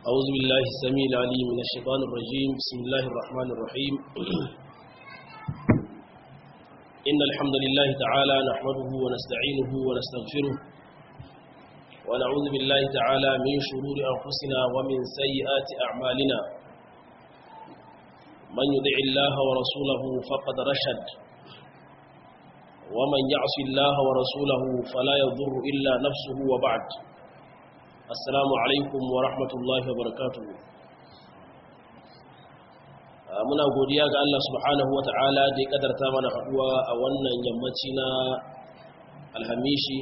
أعوذ بالله السميع العليم من الشيطان الرجيم بسم الله الرحمن الرحيم إن الحمد لله تعالى نحمده ونستعينه ونستغفره ونعوذ بالله تعالى من شرور أنفسنا ومن سيئات أعمالنا من يدع الله ورسوله فقد رشد ومن يعص الله ورسوله فلا يضر إلا نفسه وبعد assalamu alaikum wa rahmatullahi wa barakatuhu muna godiya ga Allah subhanahu wa ta'ala da ya kadarta mana haduwa a wannan yammaci na alhamishi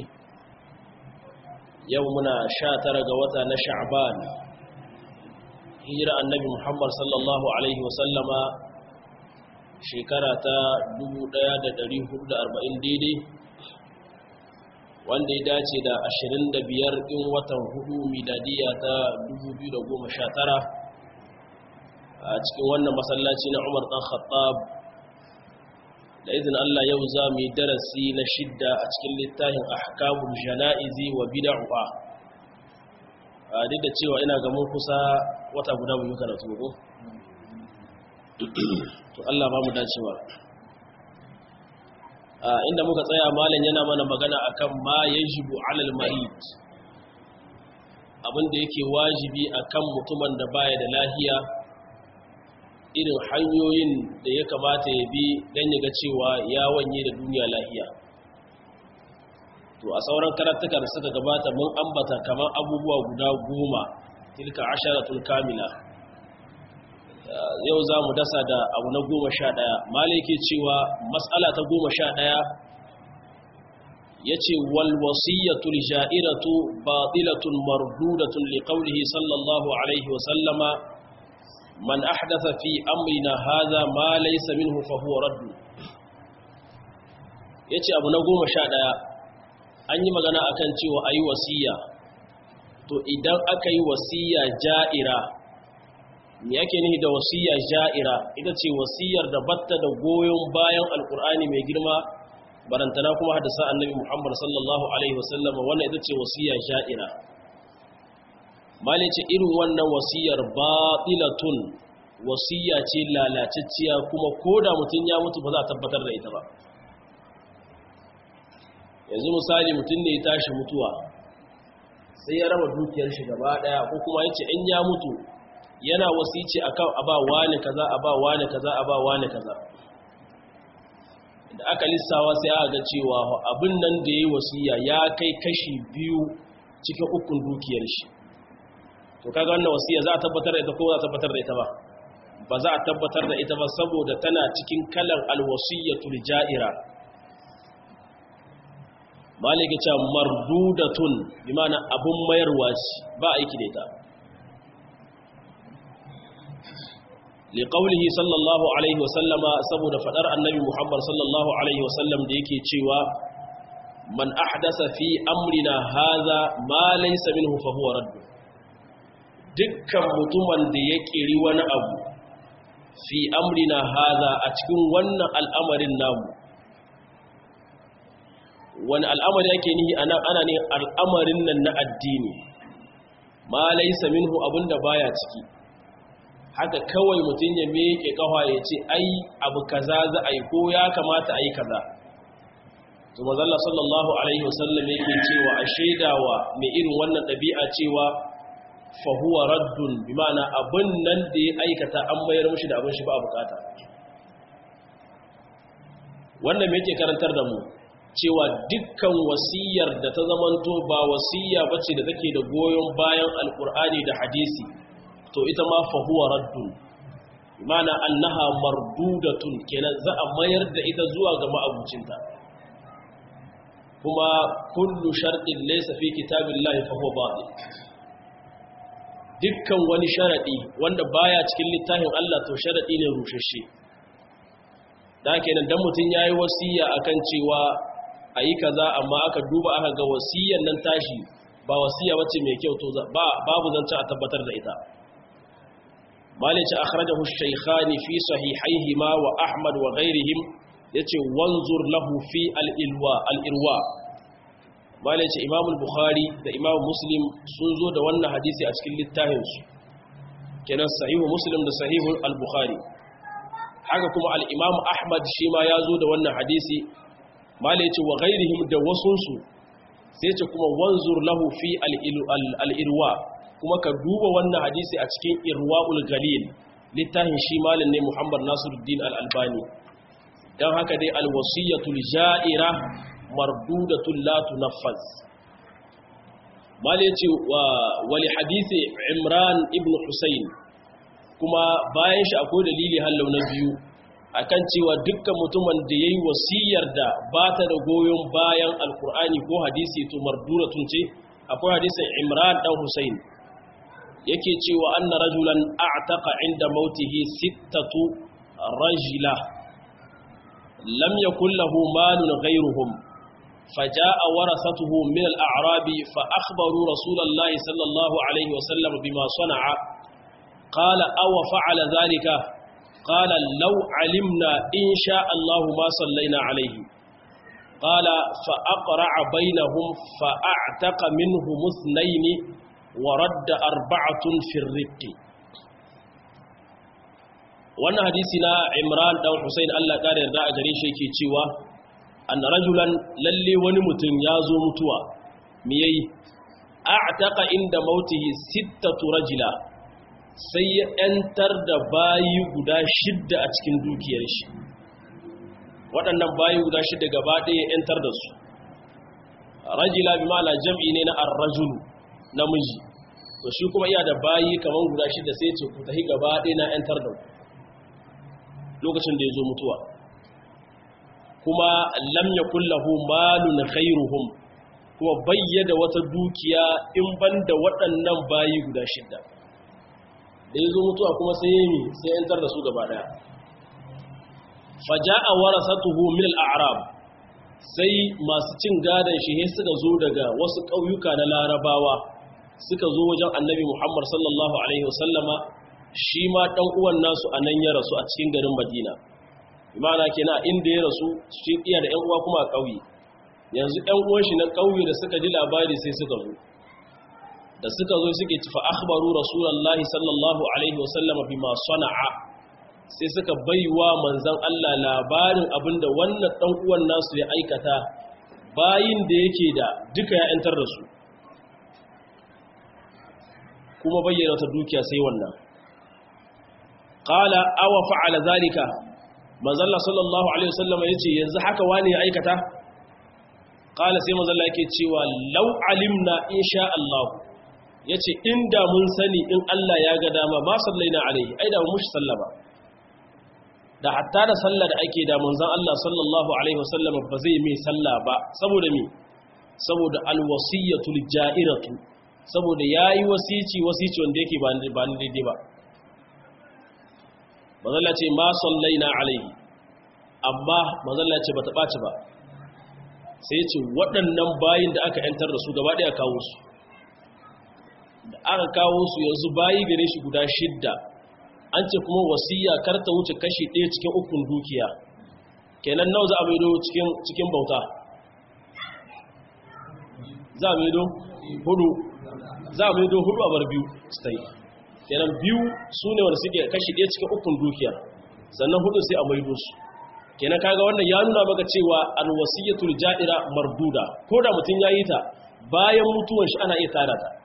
yau muna sha tara ga wata na sha'ban hijira annabi muhammad sallallahu alaihi wasallama shekara ta 1440 daidai wanda ya dace da 25 ɗin watan hudu miladiya ta 2019 a cikin wannan masallaci na umar ɗan khattab da izin Allah yau za mu yi darasi na shidda a cikin littafin ahkamul jana'izi wa bid'ah a duk da cewa ina ga mun kusa wata guda mu yi karatu ko to Allah ba mu dacewa inda muka tsaya malam yana mana magana akan ma yajibu alal marid abinda yake wajibi akan mutumin da baya da lahiya irin hanyoyin da ya kamata ya bi don ya ga cewa ya wanye da duniya lahiya to a sauran karatuka da suka gabata mun ambata kamar abubuwa guda goma tilka asharatul kamila yau za mu dasa da abu na goma sha ɗaya malai ke cewa matsala ta goma sha ɗaya ya ce walwasiyyatul ja'iratu batilatun mardudatun liƙaunihi sallallahu alaihi wasallama man ahdatha fi amrina haza ma laysa minhu fa huwa raddu yace abu na goma sha ɗaya an yi magana akan cewa ayi wasiya to idan aka yi wasiya ja'ira me yake nihi da wasiya ja'ira ita ce wasiyar da batta da goyon bayan alkur'ani mai girma barantana kuma hadisa annabi muhammad sallallahu alaihi wasallam wannan ita ce wasiya ja'ira malice irin wannan wasiyar batilatun wasiya ce lalacecciya kuma koda mutum ya mutu ba za a tabbatar da ita ba yanzu misali mutum ne ya tashi mutuwa sai ya raba dukiyar shi gaba daya ko kuma yace in ya mutu yana wasici akan aba wani kaza aba wani kaza aba wani kaza da aka lissawa sai aka ga cewa abin nan da yayi wasiya ya kai kashi biyu cikin ukun dukiyar shi to kaga wannan wasiya za a tabbatar da ita ko za a tabbatar da ita ba ba za a tabbatar da ita ba saboda tana cikin kalan alwasiyatul ja'ira malike ce mardudatun bi ma'ana abun mayarwa ba aiki da ita liƙaulihi sallallahu alaihi wasallama saboda faɗar annabi muhammad sallallahu alaihi wasallam da yake cewa man ahdasa fi amrina haza ma laysa minhu fa huwa radd dukkan mutumin da ya kiri wani abu fi amrina haza a cikin wannan al'amarin namu wani al'amari yake nihi ana ana ne al'amarin nan na addini ma laysa minhu abinda baya ciki haka kawai mutum ya meke kafa ya ce ai abu kaza za a yi ko ya kamata a yi kaza to mazalla sallallahu alaihi wasallam yake cewa a shaidawa mai irin wannan ɗabi'a cewa fahuwa raddun bi ma'ana abin nan da ya aikata an mayar mushi da abin shi ba a bukata wannan me yake karantar da mu cewa dukkan wasiyar da ta zamanto ba wasiya bace da take da goyon bayan alkur'ani da hadisi to ita ma fahuwa raddun mana annaha mardudatun kenan za a mayar da ita zuwa ga ma'abucinta kuma kullu sharɗin laysa fi kitabillahi fahuwa batil dukkan wani sharadi wanda baya cikin littafin Allah to sharadi ne rushashe da kenan dan mutun yayi wasiya akan cewa ayi kaza amma aka duba aka ga wasiyan nan tashi ba wasiya bace mai kyau to ba babu zance a tabbatar da ita مالك أخرجه الشيخان في صحيحيهما وأحمد وغيرهم يتي وانظر له في الإلواء الإرواء malai ce imam bukhari da imam muslim sun zo da wannan hadisi a cikin littafinsu kenan sahihu muslim da sahihu al-bukhari haka kuma al-imam ahmad shi ma ya zo da wannan hadisi mala yace wa ghairihim da wasunsu sai ce kuma wanzur lahu fi al-irwa kuma ka duba wannan hadisi a cikin irwaul galil littafin shi malin ne muhammad nasiruddin al-albani dan haka dai al-wasiyatul ja'ira mardudatul la tunaffaz mala yace wa wali hadisi imran ibn husayn kuma bayan shi akwai dalili hallau na biyu akan cewa dukkan mutumin da yayi wasiyar da ba ta da goyon bayan alkur'ani ko hadisi to marduratun ce akwai hadisin imran dan husayn yake cewa anna rajulan a'taqa inda mautihi sittatu rajula lam yakul lahu malun ghayruhum فجاء ورثته من الأعراب فأخبروا رسول الله صلى الله عليه وسلم بما صنع قال أو فعل ذلك قال لو علمنا إن شاء الله ما صلينا عليه قال فأقرع بينهم فأعتق منهم اثنين ورد أربعة في الرق wannan hadisi na Imran dan Hussein Allah kare yarda a gare shi yake cewa anna rajulan lalle wani mutum ya zo mutuwa me yayi a'taqa inda mautihi sittatu rajula sai ya ‘yantar da bayi guda shidda a cikin dukiyar shi waɗannan bayi guda shidda gaba ɗaya ya ‘yantar da su rajila bi ma'ala jam'i ne na arrajulu namiji to shi kuma iya da bayi kamar guda shidda sai ce ku tahi gaba ɗaya na ‘yantar da ku lokacin da ya zo mutuwa kuma lam ya kullahu malun khairuhum kuma bayyada wata dukiya in banda waɗannan bayi guda shidda da ya zo mutuwa kuma sai ya yi sai yantar da su gaba daya faja a warasatuhu min al'arab sai masu cin gadon shi he suka zo daga wasu ƙauyuka na larabawa suka zo wajen annabi muhammad sallallahu alaihi wasallama shi ma ɗan uwan nasu a nan ya rasu a cikin garin madina imana kenan inda ya rasu shi iya da 'yan uwa kuma a ƙauye yanzu 'yan uwan shi na ƙauye da suka ji labari sai suka zo da suka zo suke tafi akhbaru rasulullahi sallallahu alaihi wasallam bima sana'a sai suka baiwa manzon Allah labarin abinda wannan dan uwan nasu ya aikata bayin da yake da duka ya yantar da su kuma bayyana ta dukiya sai wannan qala aw fa'ala zalika manzon Allah sallallahu alaihi wasallam yace yanzu haka wani ya aikata qala sai manzon Allah yake cewa law alimna insha Allah ya ce inda mun sani in Allah ya ga dama ma sallaina alaihi ai da mushi sallama da hatta da sallah da ake da manzon Allah sallallahu alaihi wasallam ba zai mai sallah ba saboda me saboda alwasiyatul ja'iratu saboda yayi wasici wasici wanda yake ba ba ni daidai ba manzon Allah ce ma sallaina alaihi amma manzon Allah ce bata baci ba sai ya ce waɗannan bayin da aka yantar da su gaba ɗaya kawo su da aka kawo su yanzu bayi gare shi guda shidda an ce kuma wasiya kar ta wuce kashi ɗaya cikin ukun dukiya kenan nawa za a maido cikin bauta za a maido hudu za a maido hudu a bar biyu stay kenan biyu su ne wanda suke kashi ɗaya cikin ukun dukiya sannan hudu sai a maido su kenan kaga wannan ya nuna maka cewa alwasiyatul ja'ira marduda ko da mutum ya yi ta bayan mutuwan shi ana iya tara ta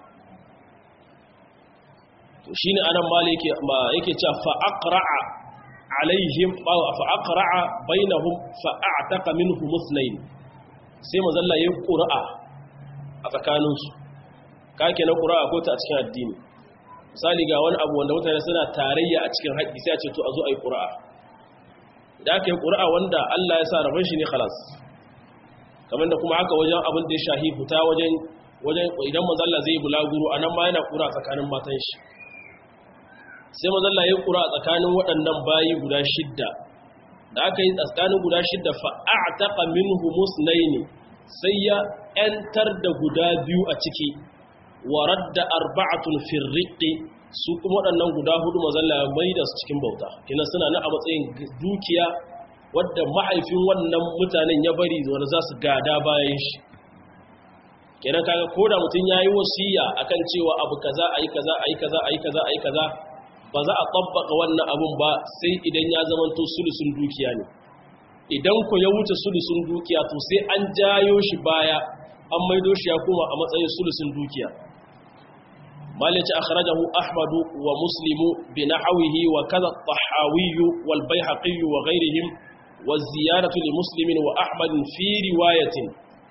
to shine anan mali yake yake cewa fa aqra'a alaihim fa aqra'a bainahum fa a'taqa minhum ithnayn sai mazalla yayin qur'a a tsakanin su kake na qur'a ko ta a cikin addini misali ga wani abu wanda mutane suna tarayya a cikin haƙƙi sai a ce to a zo a yi qur'a da aka yi qur'a wanda Allah ya sa rabon shi ne khalas kamar da kuma haka wajen abin da ya shahi fita wajen wajen idan mazalla zai bulaguro anan ma yana qur'a tsakanin matan shi sai mazalla ya kura a tsakanin waɗannan bayi guda shidda da aka yi tsakanin guda shidda fa'a'taqa minhu musnaini sai ya ‘yantar da guda biyu a ciki wa radda arba'atun firriqi su kuma waɗannan guda hudu mazalla ya mai da su cikin bauta kina suna na a matsayin dukiya wadda mahaifin wannan mutanen ya bari wanda za su gada bayan shi kenan kaga ko da mutum ya yi wasiya akan cewa abu kaza ayi kaza ayi kaza ayi kaza ayi kaza ba za a tabbaka wannan abun ba sai idan ya zamanto sulusun dukiya ne idan ku ya wuce sulusun dukiya to sai an jayo shi baya an maido shi ya koma a matsayin sulusun dukiya malice akhrajahu ahmadu wa muslimu bi nahwihi wa kaza tahawi wal bayhaqi wa ghayrihim wa ziyaratu li muslimin wa ahmad fi riwayatin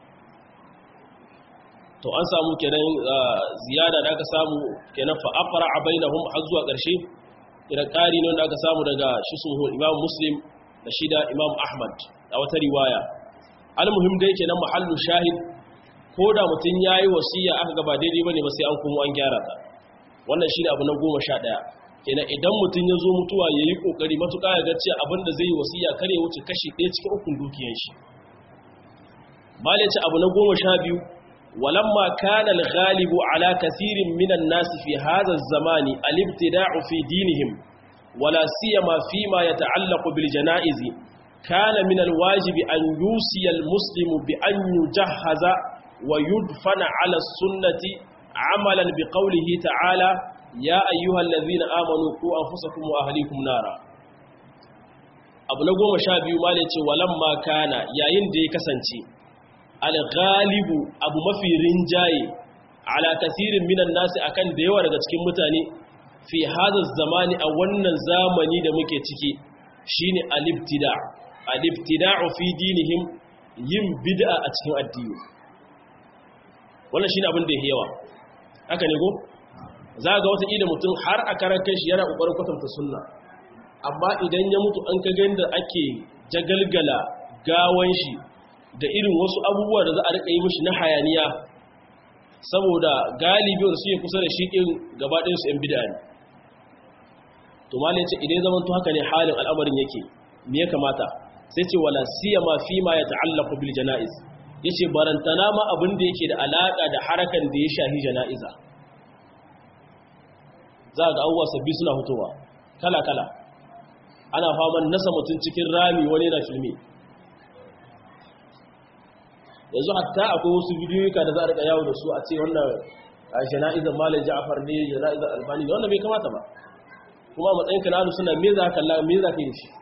to an samu kenan ziyada da aka samu kenan fa aqra bainahum har zuwa ƙarshe kira ƙari ne da aka samu daga shi suhu imam muslim da shi da imam ahmad a wata riwaya almuhim da yake nan mahallu shahid ko da mutum ya yi wasiya aka gaba daidai ba ne ba sai an kuma an gyara ta wannan shi ne abu na goma sha ɗaya kenan idan mutum ya zo mutuwa ya yi ƙoƙari matuƙa ya gace abin da zai yi wasiya kar ya wuce kashi ɗaya cikin ukun dukiyan shi malaci abu na goma sha biyu ولما كان الغالب على كثير من الناس في هذا الزمان الابتداع في دينهم ولا سيما فيما يتعلق بالجنائز كان من الواجب أن يوصي المسلم بأن يجهز ويدفن على السنة عملا بقوله تعالى يا أيها الذين آمنوا قوا أنفسكم وأهليكم نارا abu na goma sha biyu ma ce walamma kana yayin da ya kasance alghalibu abu mafi rinjaye ala kasirin minan nasi akan da yawa daga cikin mutane fi hada zamani a wannan zamani da muke ciki shine alibtida alibtida'u fi dinihim yin bid'a a cikin addini wannan shine abin da yake yawa haka ne go za ga wata ida mutum har a karan kai shi yana kokarin kwatanta sunna amma idan ya mutu an ka ganda ake jagalgala gawan shi da irin wasu abubuwa da za a rika yi mishi na hayaniya saboda galibiyar su yi kusa da shiƙin gabaɗinsu ‘yan bida ne to malin ce idan zaman to haka ne halin al'amarin yake me ya kamata sai ce wala siya ma fi ma ya ta'allaku bil jana'iz ya ce barantana ma abin da yake da alaƙa da harakan da ya shahi jana'iza za ga abubuwa sabbi suna fitowa kala-kala ana faman nasa mutum cikin rami wani na filmi yanzu hatta akwai wasu bidiyoyika da za a rika yawo da su a ce wannan jana'izar malai ja'afar ne jana'izar albani ne wannan bai kamata ba kuma matsayin ka na suna me za ka kalla me za ka yi shi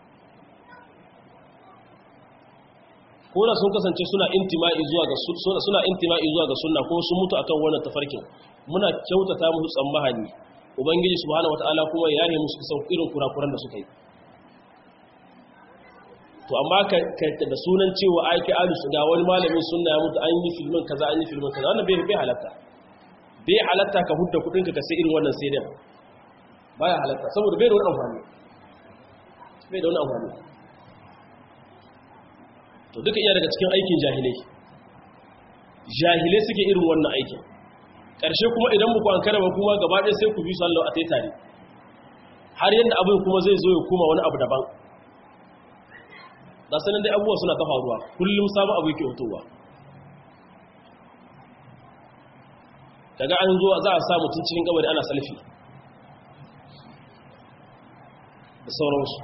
ko da sun kasance suna intima'i zuwa ga suna intima'i zuwa ga sunna ko sun mutu akan wannan tafarkin muna kyautata musu tsammahani ubangiji subhanahu wataala kuma ya yi musu kusan irin kurakuran da suka yi to amma ka da sunan cewa aiki alus ga wani malamin sunna ya mutu an yi filmin kaza an yi filmin kaza wannan bai bai halatta bai halatta ka hudda kudin ka sai irin wannan sai dai baya halatta saboda bai da wani amfani bai da wani amfani to duka iya daga cikin aikin jahilai jahilai suke irin wannan aikin ƙarshe kuma idan muku an karaba kuma gaba ɗaya sai ku bi sallau a tai tare har yadda abin kuma zai zo ya kuma wani abu daban da sanin dai abubuwa suna ta faruwa kullum sabon abu yake hotowa daga an zo za a sa mutum cikin gabari ana salfi da sauransu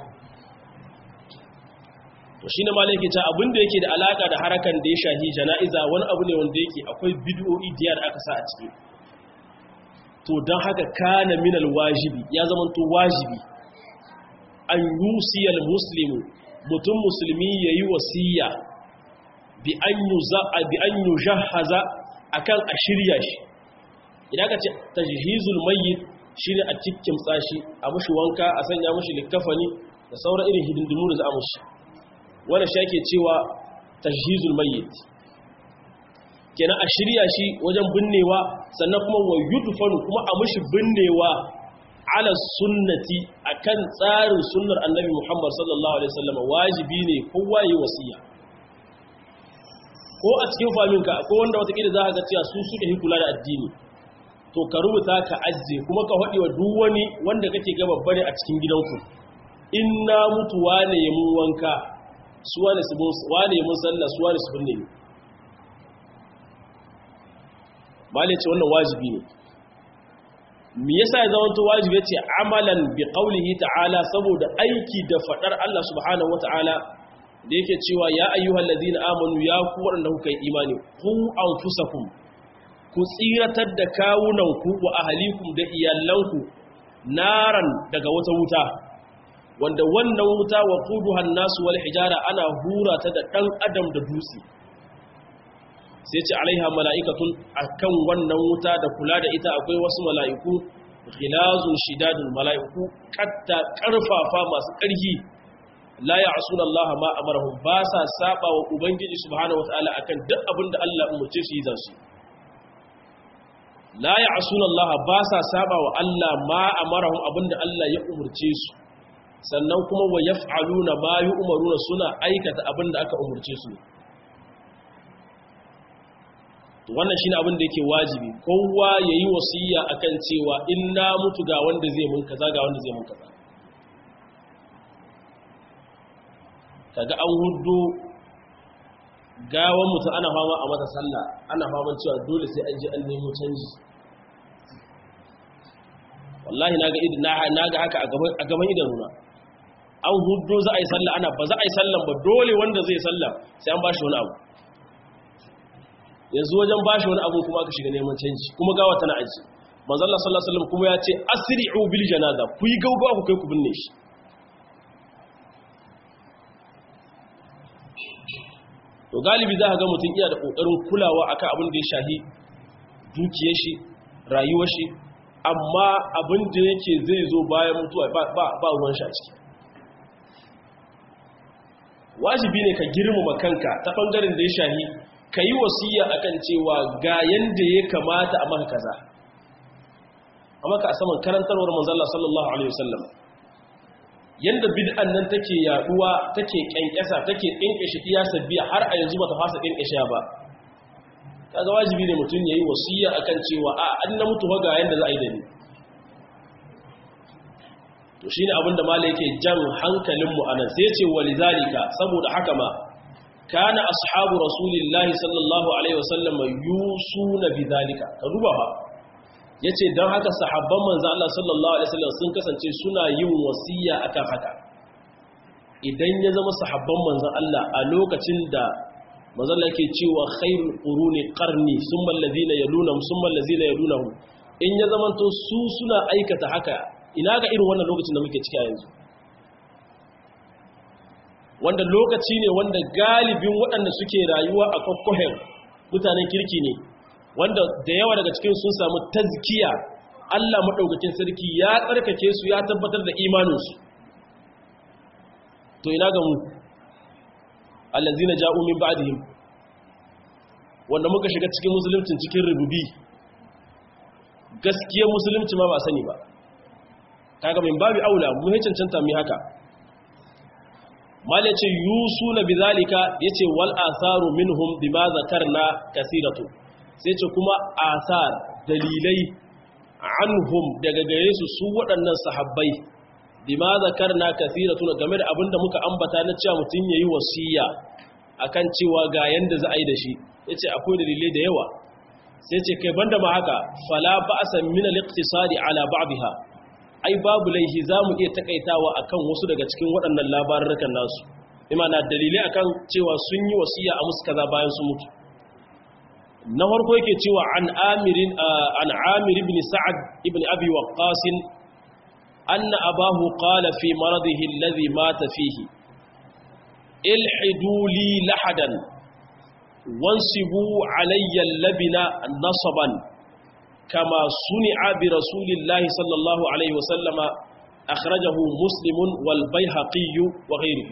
to shi ne malai ke ta abinda yake da alaka da harakan da ya shahi jana'iza wani abu ne wanda yake akwai bidiyo'i diyar aka sa a ciki to don haka kana minal wajibi ya zama to wajibi an yusiyal muslimu mutum musulmi ya yi wasiya bi an yi jahaza a kan a shirya shi idan ka ce tajhizul mayyit shi ne a cikin tsashi a mashi wanka a sanya mashi likafani da sauran irin hidindimu da za a mashi wanda shi ake cewa tajhizul mayyit kenan a shirya shi wajen binnewa sannan kuma wa yudfanu kuma a mashi binnewa ala sunnati akan tsarin sunnar annabi Muhammad sallallahu alaihi wasallam wajibi ne kowa yi wasiya ko a cikin faminka ko wanda watakila za ka ga cewa su suka yi kula da addini to ka rubuta ka ajiye kuma ka haɗe wa duk wani wanda kake ga babba ne a cikin gidanku in na mutu wane ya mun wanka su wane su wane ya mun sallah su wane su binne ni malai ce wannan wajibi ne me yasa ya zama to wajibi yace amalan bi qawlihi ta'ala saboda aiki da fadar Allah subhanahu wata'ala da yake cewa ya ayyuhal ladina amanu ya ku wanda kuka yi imani ku anfusakum ku tsiratar da kawunanku wa ahlikum da iyalanku naran daga wata wuta wanda wannan wuta wa quduhan nasu wal hijara ana hura ta da dan adam da dutse sai ce alaiha mala'ikatun akan wannan wuta da kula da ita akwai wasu mala'iku ghilazun shidadun mala'iku katta karfafa masu ƙarfi la ya'suna Allah ma amarahum ba sa saba wa ubangiji subhanahu wataala akan duk abin da Allah umurce su yi zasu la ya'suna Allah ba sa saba wa Allah ma amarahum abinda Allah ya umurce su sannan kuma wa yaf'aluna ma yu'maruna suna aikata abinda aka umurce su wannan shine abin da yake wajibi kowa yayi wasiya akan cewa in na mutu ga wanda zai mun kaza ga wanda zai mun kaza kaga an hudu gawan mutu ana fama a mata sallah ana faman cewa dole sai an je an nemo canji wallahi naga idan naga haka a gaban a gaban idanuna an hudu za a yi sallah ana ba za a yi sallan ba dole wanda zai sallah sai an bashi wani abu yanzu wajen bashi wani abu kuma aka shiga neman canji kuma gawa tana aji manzo Allah sallallahu alaihi wasallam kuma ya ce asri'u bil janaza ku yi gaugawa ku kai ku binne shi to galibi za ka ga mutum iya da kokarin kulawa akan abin da ya shahi dukiyar shi rayuwar shi amma abin da yake zai zo bayan mutuwa ba ba ruwan shi a ciki wajibi ne ka girmama kanka ta bangaren da ya shahi ka yi wasiya akan cewa ga yanda ya kamata a maka kaza a maka a saman karantarwar manzalla sallallahu alaihi wasallam yanda bid'an nan take yaduwa take kenkesa take kinkeshe iya sabbiya har a yanzu bata fasa kinkeshe ba kaga wajibi ne mutum yayi wasiya akan cewa a an na mutu ga yanda za a yi da ni to shine abin da malai yake jan hankalin mu anan sai ce walizalika saboda haka ma kana ashabu rasulillahi sallallahu alaihi wasallam yusuna bidalika ka duba fa yace dan haka sahabban manzo Allah sallallahu alaihi wasallam sun kasance suna yin wasiya akan haka idan ya zama sahabban manzo Allah a lokacin da manzo Allah yake cewa khairul quruni qarni summa alladhina yalunhum summa alladhina yalunhum in ya zamanto su suna aikata haka ina ga irin wannan lokacin da muke ciki a yanzu wanda lokaci ne wanda galibin waɗanda suke rayuwa a kwakwahen mutanen kirki ne wanda da yawa daga cikin sun samu tazkiya Allah maɗaukakin sarki ya tsarkake su ya tabbatar da imaninsu to ina ga mu allazina ja'u min ba'dihim wanda muka shiga cikin musulunci cikin rububi gaskiyar musulunci ma ba sani ba kaga min babu aula mu cancanta mu haka mal yace yusuna bizalika yace wal asaru minhum bima zakarna kasiratu sai ce kuma asar dalilai anhum daga gare su su waɗannan sahabbai bima zakarna kasiratu game da abinda muka ambata na cewa mutun yayi wasiya akan cewa ga yanda za a yi da shi yace akwai dalilai da yawa sai ce kai banda ma haka fala ba'sa min al-iqtisadi ala ba'dha ai babu laihi za mu iya takaitawa akan wasu daga cikin waɗannan labarurrukan nasu imana dalilai akan cewa sun yi wasiya a musu kaza bayan su mutu na farko yake cewa an amirin an amir ibn sa'ad ibn abi waqqas anna abahu qala fi maradihi alladhi mata fihi ilhidu li lahadan wansibu alayya labina nasaban كما صنع برسول الله صلى الله عليه وسلم أخرجه مسلم والبيهقي وغيره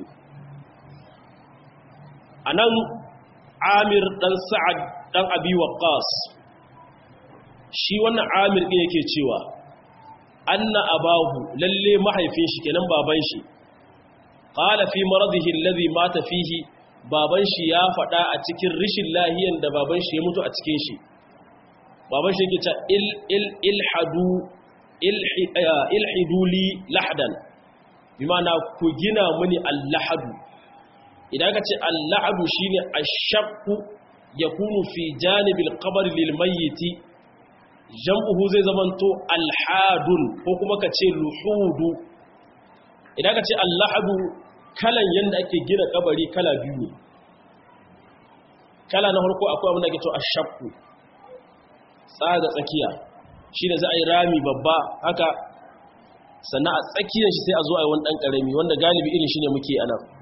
أنا عامر دان سعد دان أبي وقاص shi wannan amir ɗin yake cewa anna abahu lalle mahaifin shi kenan baban shi qala fi maradihi alladhi mata fihi baban shi ya faɗa a cikin rishin lahiyan da baban shi ya mutu a cikin shi baban shi yake ta ilhadu ilhidu li lahdan bi ma'ana ku gina mini allahadu idan ka ce allahadu shine ashaqu yakunu fi janibil qabr lil mayyit jam'uhu zai zamanto alhadun ko kuma ka ce luhudu idan ka ce allahadu kalan yanda ake gina kabari kala biyu ne kala na farko akwai abin da ake to ashaqu tsaga tsakiya shi da za a yi rami babba haka sannan a tsakiyar shi sai a zo a yi wani ɗan ƙarami wanda galibi irin shi ne muke a nan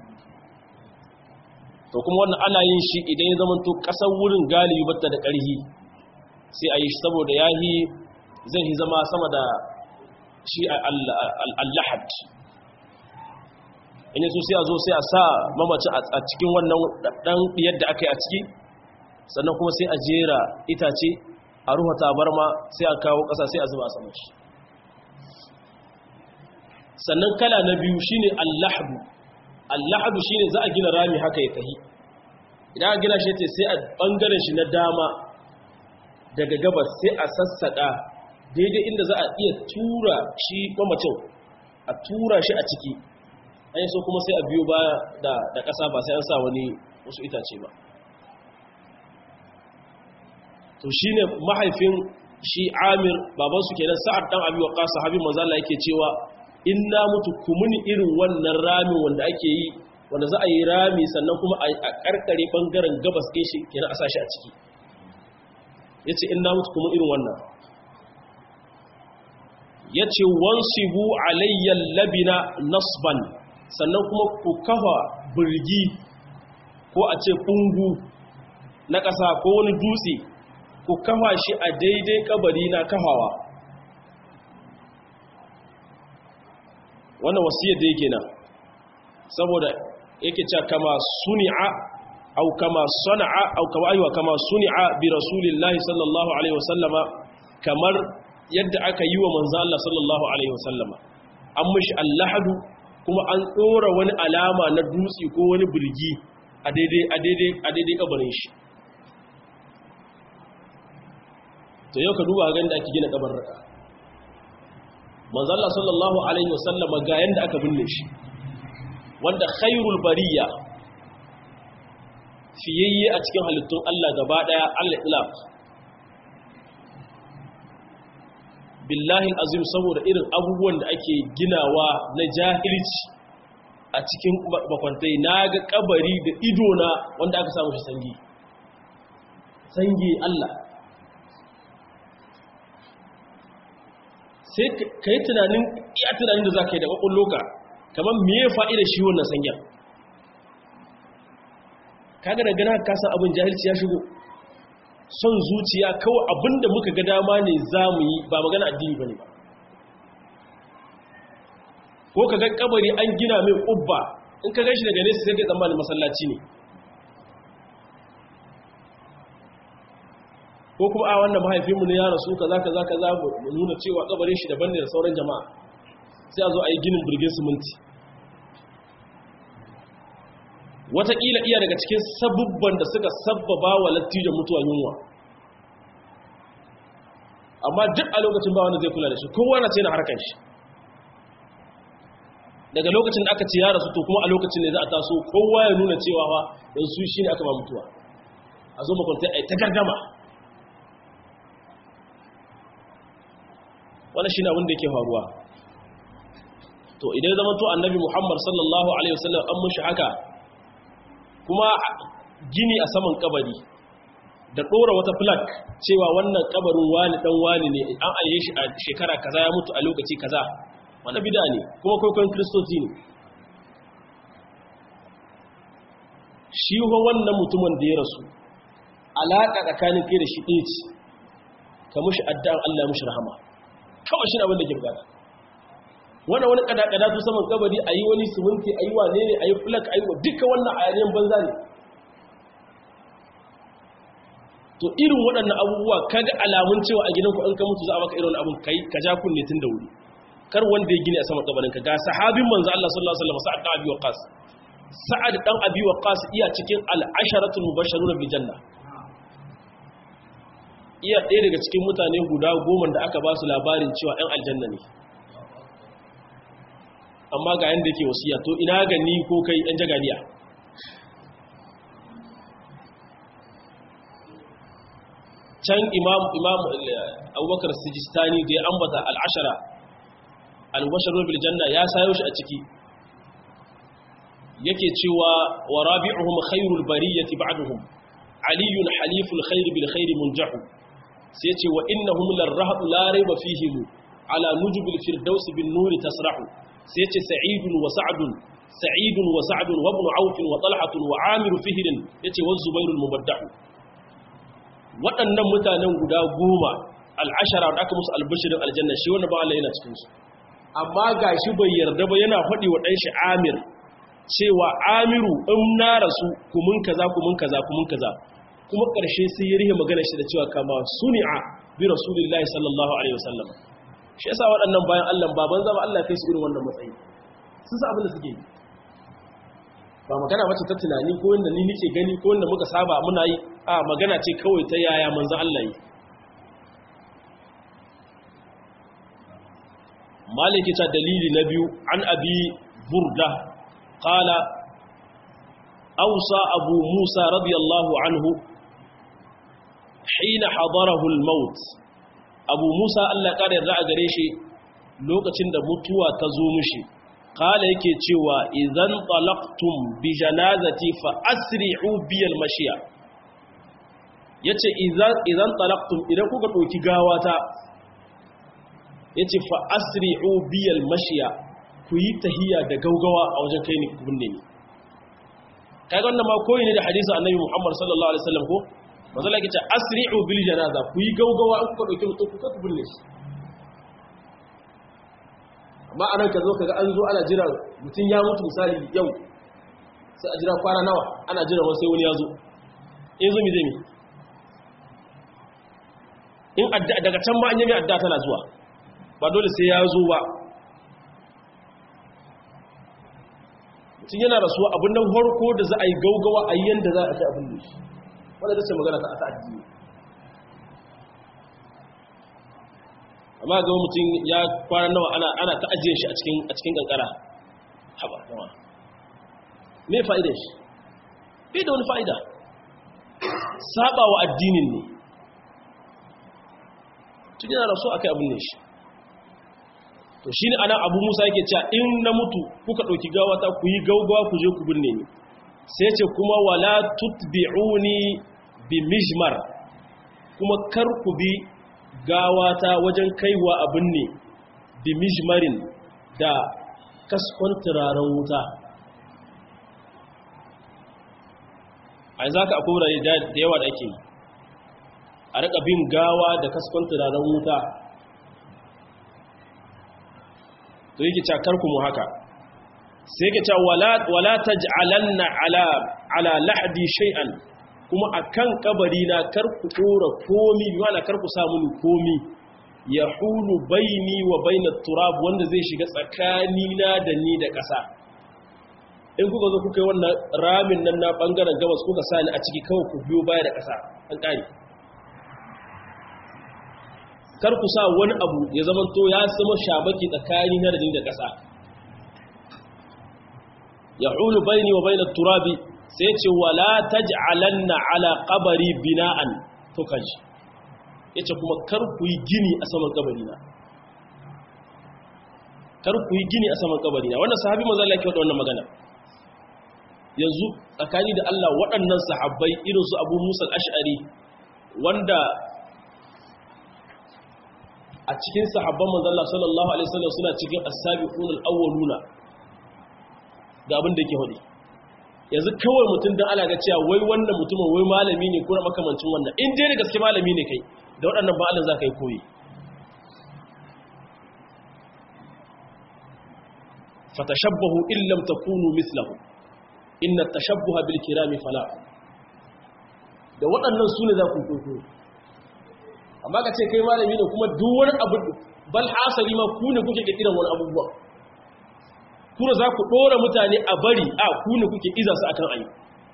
to kuma wannan ana yin shi idan ya zama to ƙasar wurin galibi batta da ƙarhi sai a yi shi saboda ya yi zai yi zama sama da shi al-lahad in yaso sai a zo sai a sa mamacin a cikin wannan ɗan yadda aka yi a ciki sannan kuma sai a jera itace a ruwa tabarma sai a kawo ƙasa sai a zuba a saman shi sannan kala na biyu shine allahdu allahdu shine za a gina rami haka ya tahi idan a gina shi ce sai a bangaren shi na dama daga gabas sai a sassaka daidai inda za a iya tura shi mamacin a tura shi a ciki an yi so kuma sai a biyo baya da ƙasa ba sai an sa wani wasu itace ba to shine mahaifin shi amir babansu kenan sa'ad dan abi waqa sahabi manzo Allah yake cewa in na mutu kumuni irin wannan rami wanda ake yi wanda za a yi rami sannan kuma a karkare bangaren gabas ɗin shi kenan a sashi a ciki yace in na mutu kuma irin wannan yace wansibu alayya labina nasban sannan kuma ku kafa burgi ko a ce kungu na ƙasa ko wani dutse ku kafa shi a daidai kabari na kafawa wannan wasiyar da yake nan saboda yake cewa kama suni'a au kama sana'a au kama aywa kama suni'a bi rasulillahi sallallahu alaihi wasallama kamar yadda aka yi wa manzo Allah sallallahu alaihi wasallama an mishi allahadu kuma an tsora wani alama na dutse ko wani birgi a daidai a daidai a daidai kabarin shi to yau ka duba ga inda ake gina kabarin manzo Allah sallallahu alaihi wasallama ga yanda aka binne shi wanda khairul bariya fiyayye a cikin halittun Allah gaba daya al-ilaf billahi azim saboda irin abubuwan da ake ginawa na jahilci a cikin bakwantai naga kabari da idona wanda aka samu shi sangi sangi Allah sai ka yi tunanin iya tunanin da za ka yi da ƙwaƙwalloka kamar miye fa'ida shi wannan sangen kaga da gana kasan abin jahilci ya shigo son zuciya kawai abinda muka ga dama ne za mu yi ba magana addini ba ne ba ko ka ga kabari an gina mai ƙubba in ka gashi daga nesa sai ka tsammanin masallaci ne ko kuma a wannan mahaifinmu ne ya rasu kaza kaza kaza mu nuna cewa kabarin shi daban ne da sauran jama'a sai a zo a yi ginin birgin siminti wataƙila iya daga cikin sabubban da suka sabbaba wa lattijan mutuwa yunwa amma duk a lokacin ba wanda zai kula da shi kowa na ce na harkar shi daga lokacin da aka ce ya rasu to kuma a lokacin ne za a taso kowa ya nuna cewa ba yanzu shi ne aka ba mutuwa a zo makwanta a yi ta gargama wani shi ne abin da yake faruwa to idan zama to annabi muhammad sallallahu alaihi wasallam an mushi haka kuma gini a saman kabari da ɗora wata flag cewa wannan kabarin wani ɗan wani ne an alye shi a shekara kaza ya mutu a lokaci kaza wanda bida ne kuma kwaikwayon kristoci ne shi wannan mutumin da ya rasu alaƙa tsakanin kai da shi ɗaya ce ka mushi addu'an Allah mushi rahama kawai shi abin da ke bukata wannan wani kada-kada su saman kabari a yi wani siminti a yi wane ne a yi flak a yi wa duka wannan a yanayin banza ne to irin waɗannan abubuwa kaga alamun cewa a gidanku an ka mutu za a maka irin abin kai ka ja kunne tun da wuri kar wanda ya gini a saman kabarin ka ga sahabin manzo Allah sallallahu alaihi wasallam sa'ad dan abi waqas sa'ad dan abi waqas iya cikin al-asharatul mubashshiruna bil janna iya ɗaya daga cikin mutane guda goma da aka ba su labarin cewa 'yan aljanna ne amma ga yadda ke wasiya to ina gani ko kai 'yan jaganiya can imam imam abubakar sijistani da ya ambata al'ashara al-basharar biljanna ya sayo shi a ciki yake cewa wa rabi'uhum khairul bariyati ba'duhum aliyun haliful khair bil khair munjahu sai ce wa innahum larhaqu la rayba fihim ala nujubil firdaus bin nuri tasrahu sai yace sa'idun wa sa'dun sa'idun wa sa'dun wa ibn auf wa talhatun wa amir fihr yace wa zubairul mubaddah waɗannan mutanen guda goma al'ashara da aka musu albishirin aljanna shi wanda ba Allah yana cikin su amma gashi bai yarda ba yana faɗi wa ɗan shi amir cewa amiru in na rasu kumun kaza kumun kaza kumun kaza kuma ƙarshe sai ya rihe magana shi da cewa kama suni'a bi rasulillahi sallallahu alaihi wasallam shi yasa waɗannan bayan Allah baban zama Allah kai su irin wannan matsayi sun sa abin da suke yi ba magana wacce ta tunani ko wanda ni nake gani ko wanda muka saba muna yi a magana ce kawai ta yaya manzo Allah yi maliki ta dalili na biyu an abi burda qala awsa abu musa radiyallahu anhu hina hadarahu al-maut abu musa Allah kada yarda a gare shi lokacin da mutuwa ta zo mishi qala yake cewa idan talaqtum bi janazati fa asri'u bi al-mashiya yace idan idan talaqtum idan kuka dauki gawata yace fa asri'u bi al-mashiya ku yi tahiya da gaugawa a wajen kai ni kunne ni kaga wannan ma koyi ne da hadisin annabi Muhammad sallallahu alaihi wasallam ko manzo Allah yace asri'u bil janaza ku yi gaugawa in kuka dauki mutum kuka kunne shi amma anan ka zo kaga an zo ana jira mutum ya mutu misali yau sai a jira kwana nawa ana jira wasu sai wani ya zo in zo mi zai mi in daga can ma an yi mai adda tana zuwa ba dole sai ya zo ba mutum yana rasuwa abin nan harko da za a yi gaugawa a yi yadda za a shi abin da shi wadda ta ce magana ta asa addini amma ga mutum ya kwana nawa ana ta ajiye shi a cikin kankara haba nawa me fa'idar shi bai da wani fa'ida saba wa addinin ne tun yana rasu a kai abin ne shi to shi ne ana abu musa yake cewa in na mutu kuka ɗauki gawata ku yi gaugawa ku je ku binne ni sai ce kuma wala tutbi'uni bi mijmar kuma kar ku bi gawata wajen kaiwa abin ne bi mijmarin da kaskon turaren wuta a za ka akwai wurare da yawa da ake a rika bin gawa da kaskon turaren wuta to yake cakar mu haka sai yake cewa wala wala taj'alanna ala ala lahdi shay'an kuma akan kabari na kar ku dora komi wala kar ku sa mini komi yahulu baini wa bainat turab wanda zai shiga tsakani na da ni da ƙasa in kuka zo kuka yi wannan ramin nan na bangaren gabas kuka sa ni a ciki kawai ku biyo baya da ƙasa an ƙare kar ku sa wani abu ya zama to ya zama shabaki tsakani na da da ƙasa ya hulu baini wa bainar turabi sai ce wala taj'alanna ala qabari bina'an to kaji yace kuma kar ku yi gini a saman kabari na kar ku yi gini a saman kabari na wannan sahabi manzo Allah yake wada wannan magana yanzu tsakani da Allah waɗannan sahabbai irin su Abu Musa al-Ash'ari wanda a cikin sahabban manzon Allah sallallahu alaihi wasallam suna cikin as-sabiqun al-awwaluna ga abin da yake hodi yanzu kawai mutum dan Allah ga cewa wai wannan mutumin wai malami ne ko makamancin wannan in dai da gaske malami ne kai da waɗannan ba Allah zaka yi koyi fatashabbahu in lam takunu mithlahu inna at-tashabbuha bil kirami fala da waɗannan sune za ku koyo amma ka ce kai malami ne kuma duk wani abu bal hasali ma ku ne kuke kiran wani abubuwa kuma za ku dora mutane a bari a ku ne kuke iza su akan ayi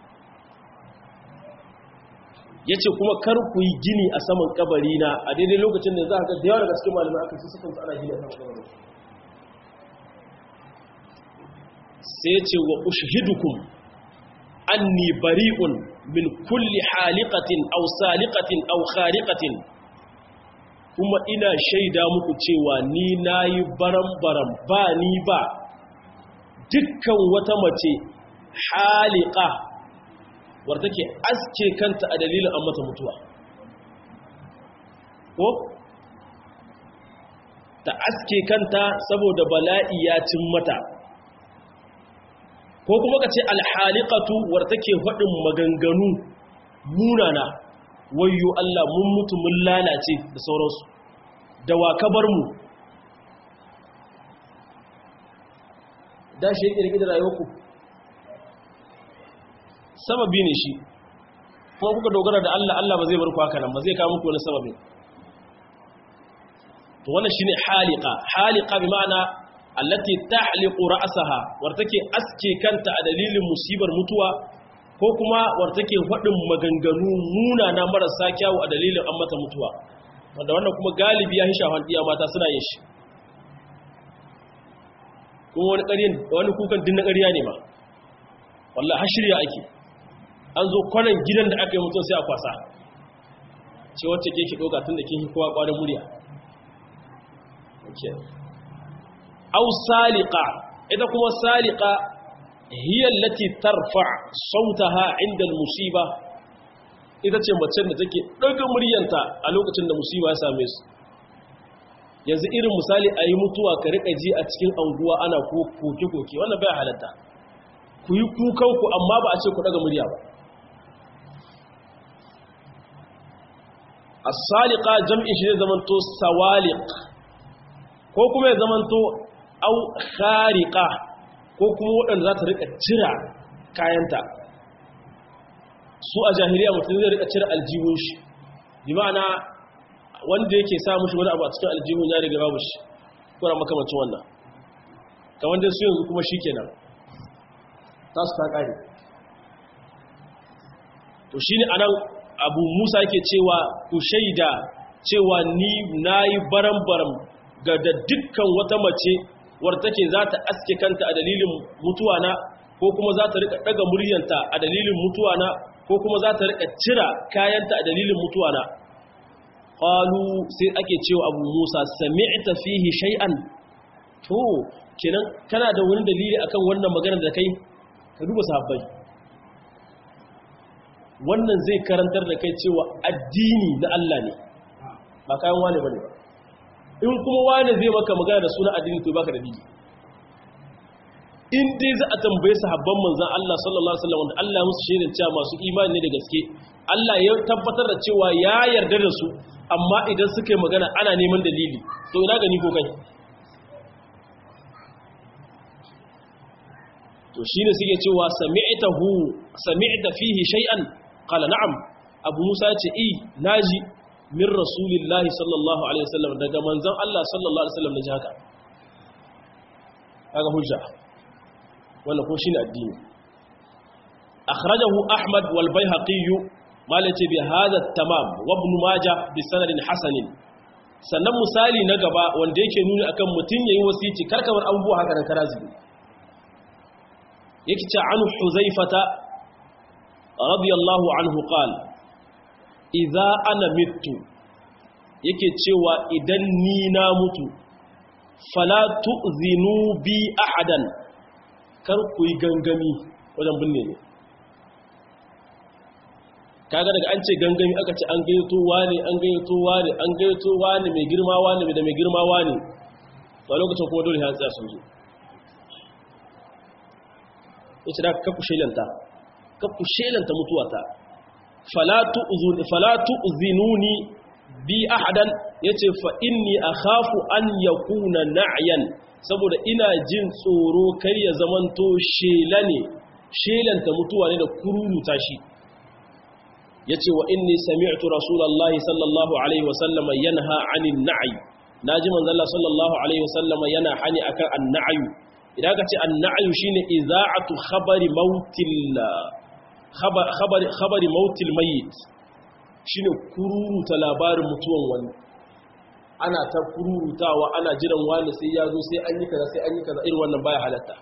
yace kuma kar ku yi gini a saman kabari na a daidai lokacin da za ka ga da yawa daga cikin malamai aka ci sukan ana gini a saman kabari sai ce wa ushhidukum anni bari'un min kulli haliqatin aw saliqatin aw khariqatin kuma ina shaida muku cewa ni na yi baram-baram ba ni ba dukkan wata mace halika wadda take aske kanta a dalilin an mata mutuwa ko ta aske kanta saboda bala'i ya cin mata ko kuma ka ce alhaliqatu war take faɗin maganganu munana wayyo Allah mun mutu mun lalace da sauransu da wa ka bar mu da shi yake rike da rayuwarku sababi ne shi kuma kuka dogara da Allah Allah ba zai bar ku haka nan ba zai kawo muku wani sababi to wannan shine haliqa haliqa bi ma'ana allati tahliqu ra'saha war take aske kanta a dalilin musibar mutuwa ko kuma war take fadin maganganu muna na marasa kyawu a dalilin an mata mutuwa wanda wannan kuma galibi ya hisha handiya mata suna yin shi kuma wani ƙaryin wani kukan din na ƙarya ne ma wallahi har shirya ake an zo kwanan gidan da aka yi mutum sai a kwasa ce wacce ke ki ɗoga tun da kin kowa ƙwarin murya au salika ita kuma salika hiyar lati tarfa sautaha inda musiba ita ce macen da take ɗaga muryanta a lokacin da musiba ya same su yanzu irin misali a yi mutuwa ka riƙa ji a cikin anguwa ana koke-koke wannan bai halatta ku yi kukanku amma ba a ce ku ɗaga murya ba as-saliqa jam'i shi zai zamanto sawaliq ko kuma ya zamanto au khariqa ko kuma waɗanda za ta rika cira kayanta su a jahiliya mutum zai rika cira aljihun shi bi ma'ana wanda yake sa mushi wani abu a cikin aljihun ya riga babu shi kuna makamacin wannan kamar dai su yanzu kuma shi kenan ta su ta ƙari to shi ne anan abu musa yake cewa ku shaida cewa ni na yi baram-baram ga da dukkan wata mace wadda take za ta aske kanta a dalilin mutuwa na ko kuma za ta rika daga muryanta a dalilin mutuwa na ko kuma za ta rika cira kayanta a dalilin mutuwa na qalu sai ake cewa abu musa sami'ta fihi shay'an to kenan kana da wani dalili akan wannan maganar da kai ka duba sahabbai wannan zai karantar da kai cewa addini na Allah ne ba kayan wani bane ba in kuma wani zai maka magana da suna addini to baka dalili in dai za a tambaye sahabban manzon Allah sallallahu alaihi wasallam wanda Allah musu shaidan cewa masu imani ne da gaske Allah ya tabbatar da cewa ya yarda da su amma idan suka yi magana ana neman dalili to ina gani ko kai to shine suke cewa sami'tahu sami'ta fihi shay'an qala na'am abu musa ce i naji min rasulillahi sallallahu alaihi wasallam daga manzon Allah sallallahu alaihi wasallam naji haka kaga hujja wannan ko shine addini akhrajahu ahmad wal baihaqi malace bi hadha tamam wa ibn majah bi sanadin hasanin sannan misali na gaba wanda yake nuni akan mutun yayi wasici karkamar abubuwa haka nan karazibi yake ce an huzaifata radiyallahu anhu qal idza ana mittu yake cewa idan ni na mutu fala tu'zinu bi ahadan kar ku yi gangami wajen binne ne kaga daga an ce gangami aka ce an gayyato wani an gayyato wani an gayyato wani mai girma wani da mai girma wani to lokacin kuma dole ya tsaya sun zo yace da ka ku shelanta ka ku shelanta mutuwata fala tu'zinuni bi ahadan yace fa inni akhafu an yakuna na'yan saboda ina jin tsoro kar ya zamanto shela ne shelanta mutuwa ne da kururuta shi yace wa inni sami'tu rasulullahi sallallahu alaihi wasallama yanha 'anil na'i naji manzo Allah sallallahu alaihi wasallama yana hani akan an-na'yu idan ka ce an-na'yu shine iza'atu khabari mautil khabari khabari mautil mayyit shine kururuta labarin mutuwan wani ana ta kururutawa ana jiran wani sai ya zo sai an yi kaza sai an yi kaza irin wannan baya halatta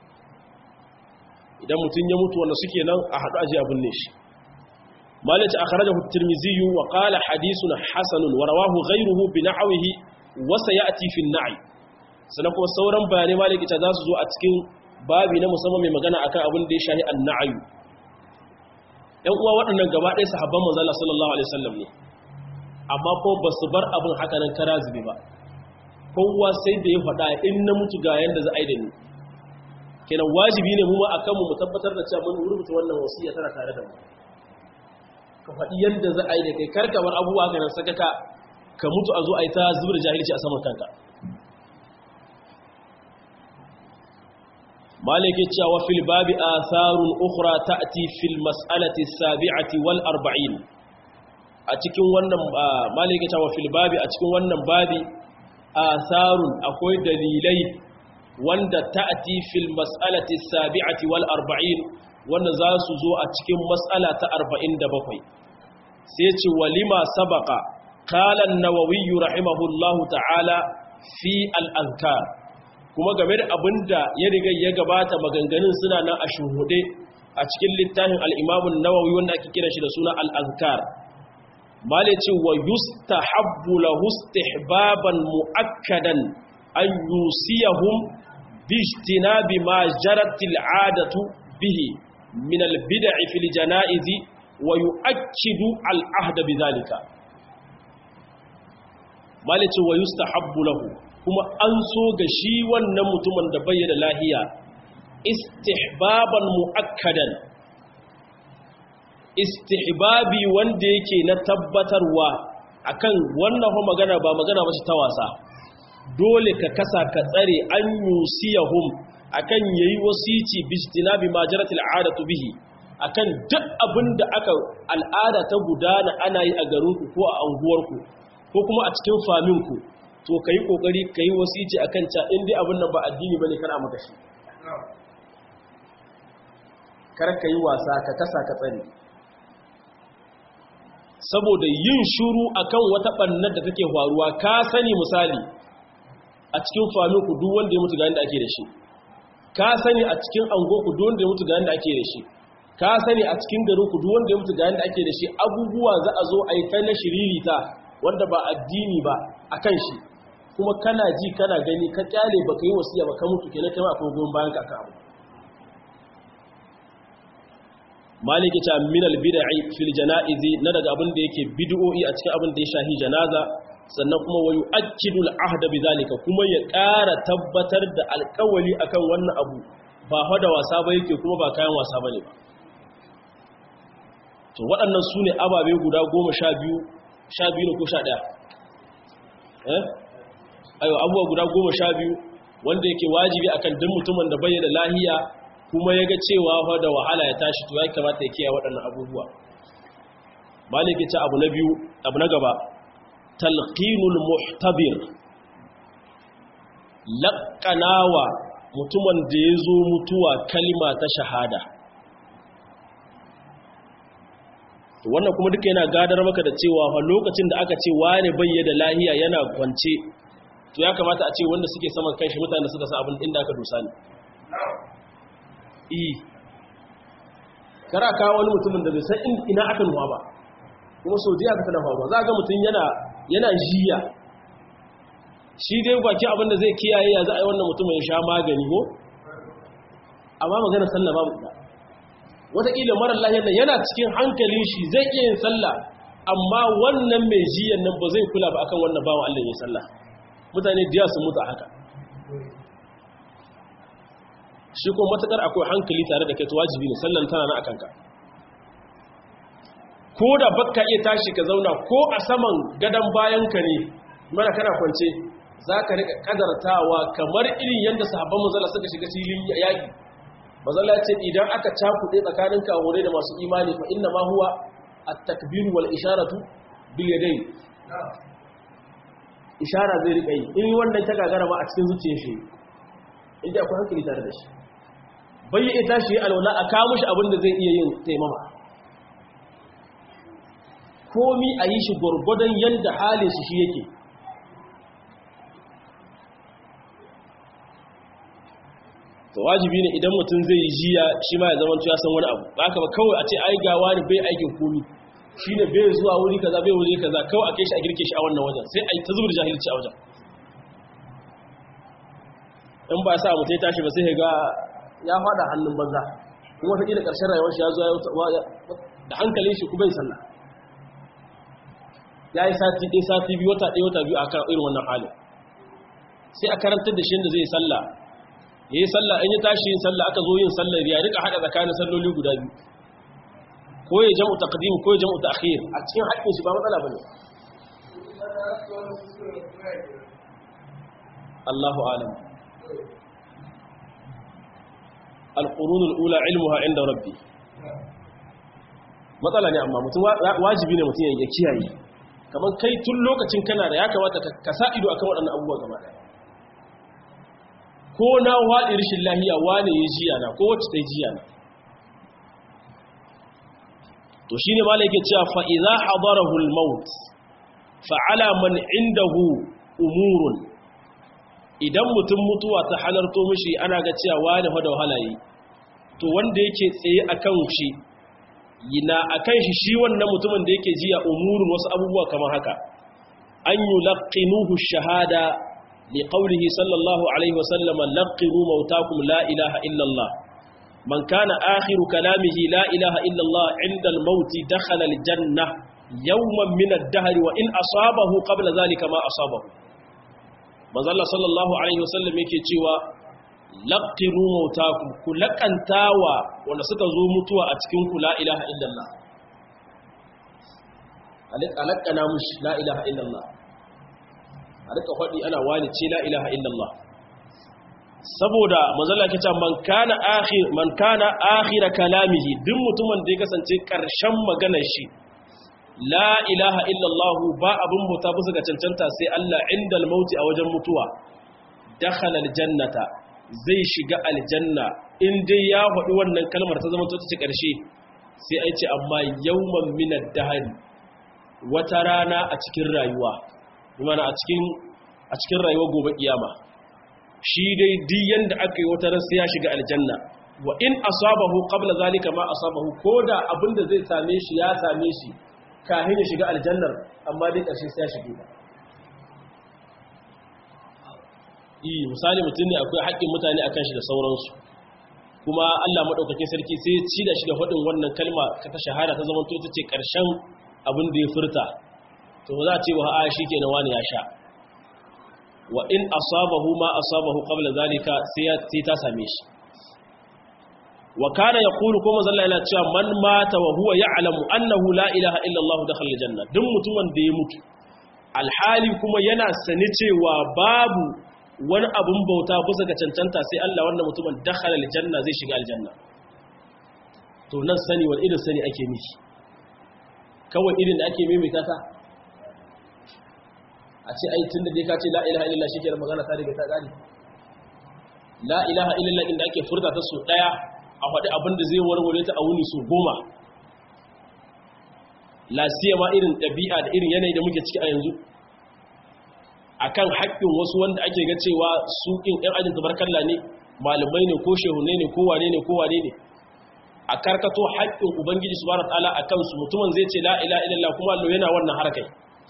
idan mutum ya mutu wanda suke nan a haɗu aji abin ne shi malaci a kharaja tirmizi wa qala hadithun hasanun wa rawahu ghayruhu bi nahwihi wa sayati fi an-na'i sannan kuma sauran bayanai maliki ta za su zo a cikin babi na musamman mai magana akan abin da ya shahi an-na'i ɗan uwa waɗannan gaba ɗaya sahabban manzo Allah sallallahu alaihi wasallam ne amma ko ba su bar abin haka nan kara zube ba kowa sai da ya faɗa in na mutu ga yanda za a yi da ni kenan wajibi ne mu ma akan mu tabbatar da cewa mun rubuta wannan wasiya tana tare da mu ka faɗi yanda za a yi da kai kar ka bar abubuwa ga nan sakaka ka mutu a zo a yi ta zubar jahilci a saman kanka malike cewa fil babi atharun ukhra ta'ti fil mas'alati as-sabi'ati wal arba'in a cikin wannan malike cewa fil babi a cikin wannan babi atharun akwai dalilai wanda ta'ti fil mas'alati as-sabi'ati wal arba'in wanda za su zo a cikin mas'ala ta 47 sai ce walima sabaqa qala an-nawawi rahimahullahu ta'ala fi al-azkar kuma game da abinda ya riga ya gabata maganganun suna nan a shuhude a cikin littafin al-imamun nawawi wanda ake kira shi da suna al-azkar male ce wa yustahabbu lahu istihbaban muakkadan an yusiyahum bi ijtinabi ma jarat al-adatu bihi min al-bid'i fil janaizi wa yu'akkidu al-ahda bidhalika male ce wa yustahabbu lahu kuma an so ga shi wannan mutumin da bayyana lahiya istihbaban mu'akkadan istihbabi wanda yake na tabbatarwa akan wannan ho magana ba magana ba ta wasa dole ka kasa ka tsare an yusiyahum akan yayi wasici bijtinabi majaratil adatu bihi akan duk abinda aka al'ada ta gudana ana yi a garinku ko a anguwarku ko kuma a cikin faminku to ka yi ƙoƙari ka yi wasici a kan ca inda abin nan ba addini ba ne kar a maka shi kar ka yi wasa ka kasa ka tsare saboda yin shuru akan wata ɓannar da take faruwa ka sani misali a cikin famin ku duk wanda ya mutu ga yadda ake da shi ka sani a cikin ango ku duk wanda ya mutu ga yadda ake da shi ka sani a cikin garin ku duk wanda ya mutu ga yadda ake da shi abubuwa za a zo a yi ta na shiririta wanda ba addini ba akan shi kuma kana ji kana gani ka kyale baka yi wasiya ba ka mutu kenan kai ma akwai goyon bayan ka abu maliki ta min al bid'i fil janaizi na daga abin da yake bid'o'i a cikin abin da ya shahi janaza sannan kuma wayu akidu al ahd bidhalika kuma ya ƙara tabbatar da alƙawali akan wannan abu ba fa da wasa ba yake kuma ba kayan wasa bane ba to waɗannan su ne ababe guda goma sha biyu sha biyu ko sha ɗaya eh ayo abubuwa guda goma sha biyu wanda yake wajibi akan duk mutumin da bayyana lahiya kuma ya ga cewa fa da wahala ya tashi to ya kamata ya kiyaye waɗannan abubuwa maliki ta abu na biyu abu na gaba talqinul muhtabir laqanawa mutumin da ya zo mutuwa kalima ta shahada wannan kuma duka yana gadar maka da cewa fa lokacin da aka ce wane bayyana lahiya yana kwance to ya kamata a ce wanda suke saman kanshi mutane suka sa abin inda aka dusa ne eh kara kawo wani mutumin da bai san ina aka nuwa ba kuma sau jiya ka tana faruwa za ga mutum yana yana jiya shi dai baki abin da zai kiyaye ya za a yi wannan mutumin ya sha magani ko amma magana sallah babu ita wataƙila marar lahiyar nan yana cikin hankalin shi zai iya yin sallah amma wannan mai jiyan nan ba zai kula ba akan wannan bawan Allah ya sallah mutane diya sun mutu a haka shi kuma matakar akwai hankali tare da kai to wajibi ne sallan tana na akanka ko da bakka iya tashi ka zauna ko a saman gadon bayanka ne mana kana kwance za ka rika kadartawa kamar irin yadda sahabban mazala suka shiga filin yaƙi mazala ce idan aka cakuɗe tsakanin kahure da masu imani fa inna ma huwa at-takbiru wal isharatu bil yadayn ishara zai rika yi in wannan ta gagara ma a cikin zuciyar shi inda akwai hankali tare da shi bai yi tashi ya alwala a kawo shi abin da zai iya yin taimama komi a yi shi gwargwadon yadda halin shi yake to wajibi ne idan mutum zai yi jiya shi ma ya zama ya san wani abu ba ka ba kawai a ce ai gawa ne bai aikin komi shi ne bai zuwa wuri kaza bai wuri kaza kawai a kai shi a girke shi a wannan wajen sai a yi ta zubar jahilci a wajen in ba sa mutum ya tashi ba sai ga ya fada hannun banza kuma wata ƙila ƙarshen rayuwar shi ya zo da hankalin shi kuma yi sallah ya yi sati ɗaya sati biyu wata ɗaya wata biyu a kan irin wannan halin sai a karantar da shi yadda zai sallah ya yi sallah in ya tashi yin sallah aka zo yin sallah ya rika haɗa tsakanin salloli guda biyu ko ya jam'u taqdim ko ya jam'u ta'khir a cikin haƙƙin shi ba matsala bane Allahu alam al-qurun al-ula ilmuha inda rabbi matsala ne amma mutum wajibi ne mutum ya kiyaye kamar kai tun lokacin kana da ya kamata ka sa ido akan waɗannan abubuwa gaba ɗaya ko na waɗi rashin lahiya wane ya jiya na ko wacce ta jiya na to shi ne mala yake cewa fa'iza hadarahul maut fa'ala man indahu umurun idan mutum mutuwa ta halarto mishi ana ga cewa wane hada halaye to wanda yake tsaye a kan shi yana a kan shi shi wannan mutumin da yake jiya umurun wasu abubuwa kamar haka an yi laƙinuhu shahada لقوله صلى الله عليه وسلم لقنوا موتاكم لا إله إلا الله من كان آخر كلامه لا إله إلا الله عند الموت دخل الجنة يوما من الدهر وإن أصابه قبل ذلك ما أصابه من صلى الله عليه وسلم yake cewa laqiru mautakum kulakantawa wanda suka zo mutuwa a cikin ku la ilaha illallah alaqana mushi la ilaha illallah a rika faɗi ana wani ce la ilaha illallah saboda manzala ke ce man kana akhir man kana akhira kalamihi duk mutumin da ya kasance karshen maganar shi la ilaha illallah ba abin bauta bisa ga cancanta sai Allah indal mauti a wajen mutuwa dakhala aljannata zai shiga aljanna in dai ya faɗi wannan kalmar ta zama ta ce karshe sai ai ce amma yawman minad dahri wata rana a cikin rayuwa mana a cikin a cikin rayuwar gobe kiyama shi dai duk yanda aka yi wata ran sai ya shiga aljanna wa in asabahu qabla zalika ma asabahu koda abinda zai same shi ya same shi kafin ya shiga aljannar amma dai karshe sai ya shige ta eh misali mutum ne akwai haƙƙin mutane akan shi da sauransu kuma Allah madaukakin sarki sai ya ci da shi da faɗin wannan kalma ta shahada ta zama to ita ce ƙarshen abin da ya furta to za a ce wa a shi kenan wani ya sha wa in asabahu ma asabahu qabla zalika sai ta same shi wa kana yaqulu kuma zalla yana cewa man mata wa huwa ya'lamu annahu la ilaha illa Allah dakhala aljanna duk mutumin da ya mutu alhali kuma yana sani cewa babu wani abun bauta bisa ga cancanta sai Allah wannan mutumin dakhala aljanna zai shiga aljanna to nan sani wani irin sani ake miki kawai irin da ake maimaita ta a ce ai tun da dai ka ce la ilaha illallah shi ke magana ta riga ta gani la ilaha illallah inda ake furta ta su daya a faɗi abin da zai warware ta a wuni su goma la ma irin ɗabi'a da irin yanayi da muke ciki a yanzu akan haƙƙin wasu wanda ake ga cewa su ƙin ɗan ajin tabarkalla ne malamai ne ko shehunai ne ko wane ne ko wane ne a karkato haƙƙin ubangiji subhanahu wa ta'ala akan su mutumin zai ce la ilaha illallah kuma Allah yana wannan harkai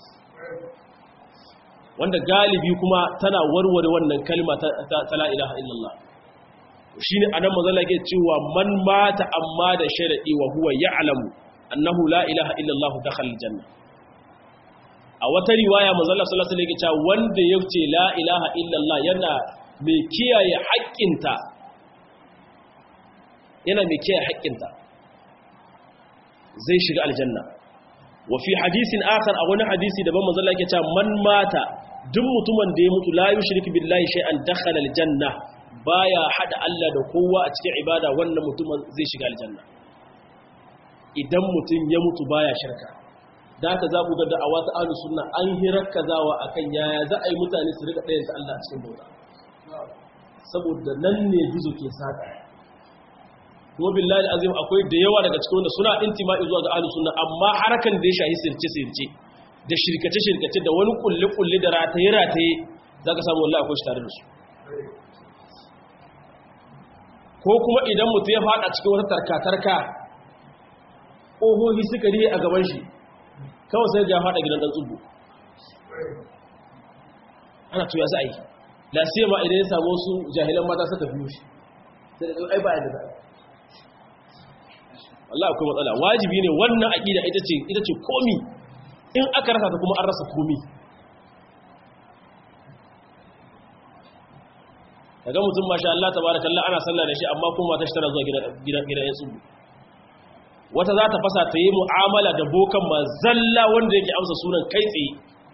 wanda galibi kuma tana warware wannan kalma ta la ilaha illallah shine anan mazalla ke cewa man mata amma da sharadi wa huwa ya'lamu annahu la ilaha illallah dakhala aljanna a wata riwaya mazalla sallallahu alaihi wasallam wanda yace la ilaha illallah yana mai kiyaye haƙƙinta yana mai kiyaye haƙƙinta zai shiga aljanna wa fi hadisin akhar a wani hadisi daban manzo Allah yake cewa man mata duk mutumin da ya mutu la yushriku billahi shay'an dakhala aljanna baya hada Allah da kowa a cikin ibada wannan mutumin zai shiga aljanna idan mutum ya mutu baya shirka da haka za ku ga da'awa ta ahlus sunna an hirakkazawa akan yaya za a yi mutane su rika ɗayan Allah a cikin bauta saboda nan ne gizo ke saka kuma billahi azim akwai da yawa daga cikin wanda suna intima'i zuwa ga ahlus sunna amma harakan da ya shahi sirce sirce da shirkace shirkace da wani kulle kulle da rataye rataye zaka samu wallahi akwai shi tare da su ko kuma idan mutum ya fada cikin wata tarka tarka ohohi suka riye a gaban shi kawai sai ya fada gidan dan tsubu ana tuya za a yi lasiya ma idan ya samu su jahilan mata suka biyo shi sai da ai ba yadda za a Allah akwai matsala wajibi ne wannan aqida ita ce ita ce komi in aka rasa ta kuma an rasa komi kaga mutum masha Allah tabarakallah ana sallah da shi amma kuma ta tana zuwa gidan gidan gidan ya tsubu wata za ta fasa ta yi mu'amala da bokan ma zalla wanda yake amsa sunan kai tsaye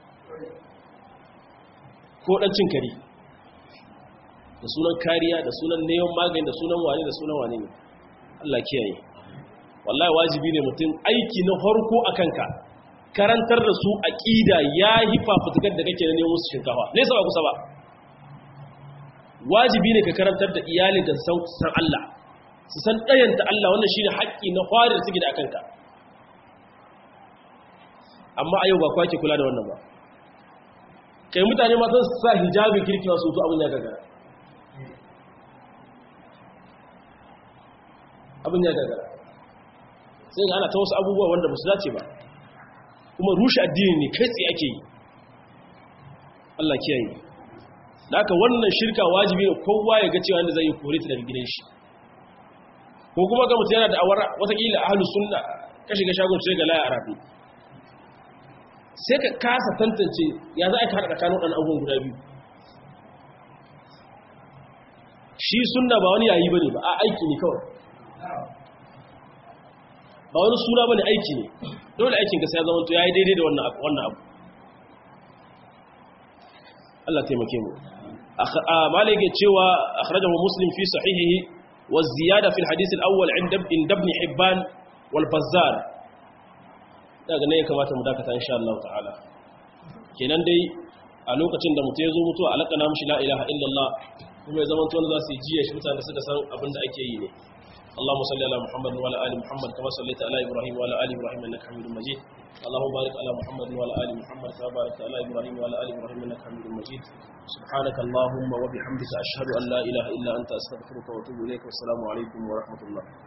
ko dan cin kare da sunan kariya da sunan neman magani da sunan wane da sunan wane ne Allah kiyaye wallahi wajibi ne mutum aiki na farko a kanka karantar da su aqida ya yi fafutukar da kake na neman musu shinkafa ne ba kusa ba wajibi ne ka karantar da iyalinka san san Allah su san ɗayanta Allah wannan shine haƙƙi na fari da suke da akanka amma a yau ba kwake kula da wannan ba kai mutane ma sun sa hijabi kirki wasu to abin ya gagara abin ya gagara sai ga ana ta wasu abubuwa wanda ba su dace ba kuma rushe addini ne kai tsaye ake yi Allah kiyaye da aka wannan shirka wajibi ne kowa ya ga cewa wanda zai yi kore ta daga gidan shi ko kuma ga mutum yana da awar watakila ahlus sunna ka shiga shagon sai ga laya arabi sai ka kasa tantance ya za a ka haɗa tsakanin waɗannan abubuwan guda biyu shi sunna ba wani yayi bane ba a aiki ne kawai ba wani suna bane aiki ne dole aikin ka sai ya zama to yayi daidai da wannan wannan abu Allah taimake mu malik ya cewa akhrajahu muslim fi sahihihi wa ziyada fi al-hadith al-awwal inda ibn hibban wal bazzar daga ne ya kamata mu dakata insha Allah ta'ala kenan dai a lokacin da mutum ya zo mutuwa alaqana mushi la ilaha illallah kuma ya zama to wanda za su yi jiya shi mutane suka san abin da ake yi ne اللهم صل على محمد وعلى ال محمد كما صليت على ابراهيم وعلى ال ابراهيم انك حميد مجيد اللهم بارك على محمد وعلى ال محمد كما باركت على ابراهيم وعلى ال ابراهيم انك حميد مجيد سبحانك اللهم وبحمدك اشهد ان لا اله الا انت استغفرك واتوب اليك والسلام عليكم ورحمه الله